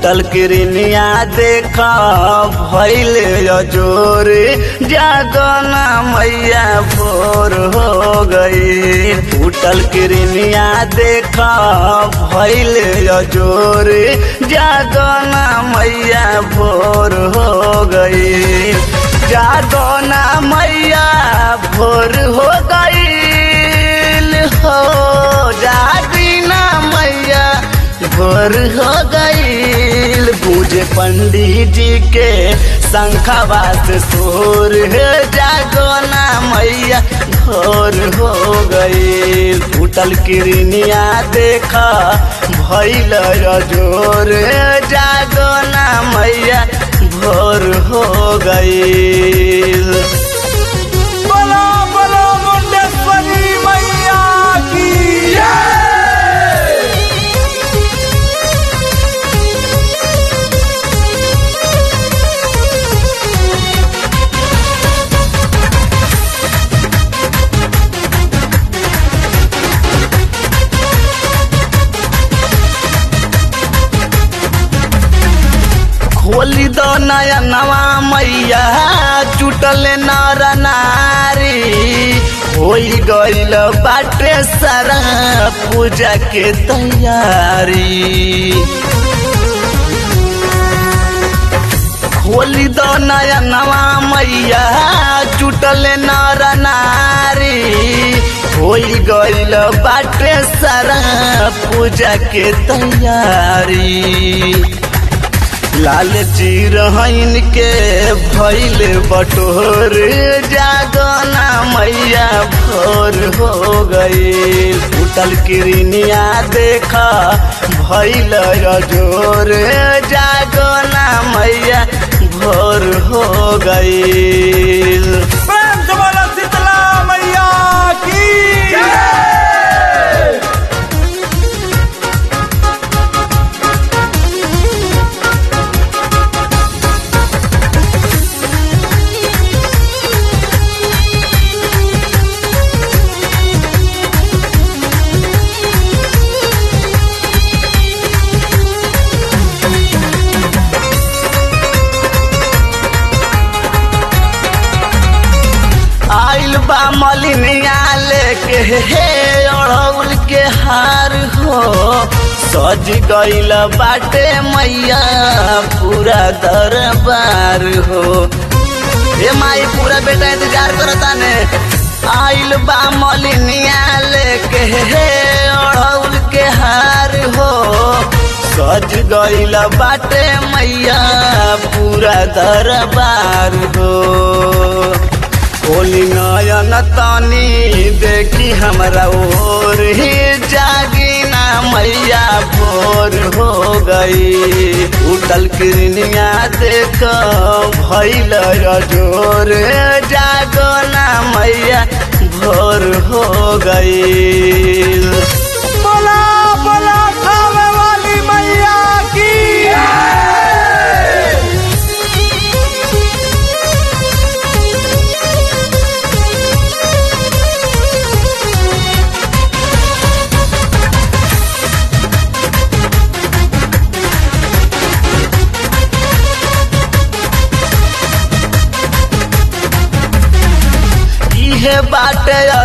टूटल किरनिया देख भैल जोर जागना मैया भोर हो गई टूटल किरनिया देख भैल जोर जागना मैया भोर हो गई जागना मैया भोर हो गई हो जागीना मैया भोर हो गईल पूजे पंडित जी के शंखवास सोर है जागोना मैया भोर हो गईल फूटल किरनिया देख भैल जोर जागोना मैया भोर हो गईल बोलो बोलो मुंडेश्वरी मैया की खोली दो नया नवा मैया जुटल नर नारी होई गईल बाटे सारा पूजा के तैयारी खोली दो नया नवा मैया जुटल नर नारी होई गईल बाटे सारा पूजा के तैयारी लाल चिरहन के भैल बटोर जागना मैया भोर हो गई उठल किरनिया देख भैल जोर जागना मैया भोर हो गई प्रेम से बोलो शीतला मैया की आइल बा मलिनिया लेके हे अड़ौल के हार हो सज गईल बाटे मैया पूरा दरबार हो हे माई पूरा बेटा इंतजार करता ने आइल बा मलिनिया लेके हे अड़ौल के हार हो सज गईल बाटे मैया पूरा दरबार हो होली नयन तानी देखी हमरा ओर ही जागीना मैया भोर हो गई उठल किरनिया देख भैल जोर जागना मैया भोर हो गई बोला बोला खावे वाली मैया की इहे बाटे